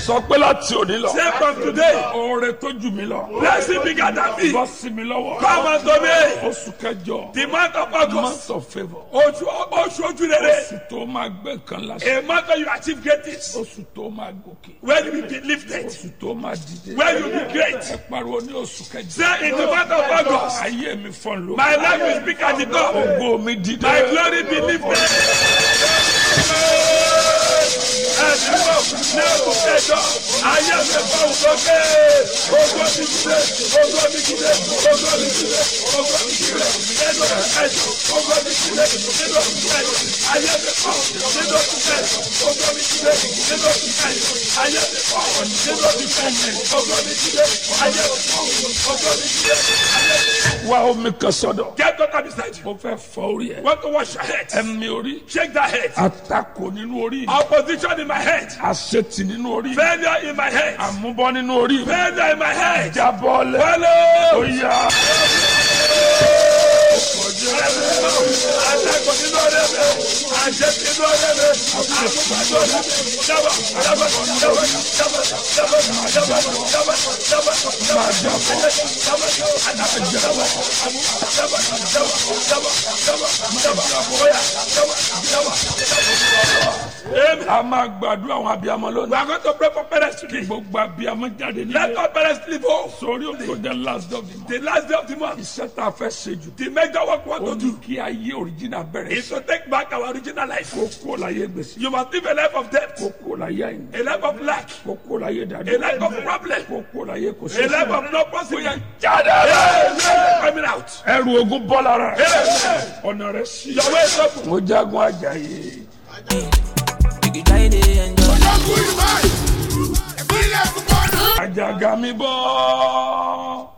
sọ pé láti òní lọ. Say from today, oore tó jù mí lọ. blessing bigger than me. bọ́ sí mi lọ́wọ́. Come unto me. oṣù kẹjọ. The month of August. month of favour. Oṣù oṣù ojú rere. oṣù tó máa gbé nǹkan láṣẹ. A month where you achieve greatness. oṣù tó máa gòkè. Where you will be lifted. oṣù tó máa dìde. Where you will be great. ẹ pariwo ní oṣù kẹjọ. Say in the month of August. ayé mi fọ́n ló. My life will speak at the top. ògo mi dìde. My glory be lifted. Ẹ̀dínwó ní ẹ̀kú kẹjọ, ayé mi fọ́ òkè. Ogo mi dìde, ogo mi dìde, ogo mi dìde, ogo mi dìde. Nínú kẹjọ, ogo mi dìde, nínú kẹjọ, ayé mi fọ́ nínú kẹjọ, ogo mi dìde, nínú kẹjọ, ayé mi fọ́ nínú kẹjọ, ogo mi dìde, ayé mi fọ́, ogo mi dìde, ayé mi fọ́. wá omi kan sọ́dọ̀. Get water beside you. mo fẹ́ fọ orí ẹ. Want to wash your head? ẹ̀mí orí. Shake that head. àtakò nínú orí. Opposition in my head. àṣetì nínú orí. Failure in my head. àmúbọ́ nínú orí. Failure in my head. jábọ́lẹ̀. Follow. Oya. Atakò nínú ọ̀rẹ́ mi. Àṣẹ nínú ọ̀rẹ́ mi. Àmúgbà nínú ọ̀rẹ́ mi. Jábọ̀ jábọ̀ jábọ̀ jábọ̀ jábọ̀ jábọ̀ jábọ̀ jábọ̀ Máa jábọ́. jábọ̀ àdàbọ̀ jábọ̀ àmúgbà jábọ̀ jábọ̀ jábọ̀ jábọ̀ jábọ̀ Oya jábọ̀ jábọ̀ jábọ̀. Amen. a máa gbàdúrà àwọn abiyamọ We lónìí. are going to pray for parents today. gbogbo abiyamọ jáde Let nílé. all parents live home. sórí òkè the last of the month. The last day of the month. iṣẹ́ tá a fẹ́ ṣe jù. The major work we want ó to ní do kí ayé òrìjìnà bẹ̀rẹ̀ is to take back our original life. kó kó láyé gbèsè. You must live a life of debt, kó kó láyé àyìn. a life of lack, kó kó láyé dàdú. a life of problem, kó kó láyé kò a sí. life of no possibility. jáde Hey, rẹ̀. hey, coming out. ẹrù ogun bọ́ lára rẹ̀. Hey, ọ̀nà rẹ̀ sí. your way is open. mo jagun ajayi. You can try to enjoy. àjàgà mi bọ́.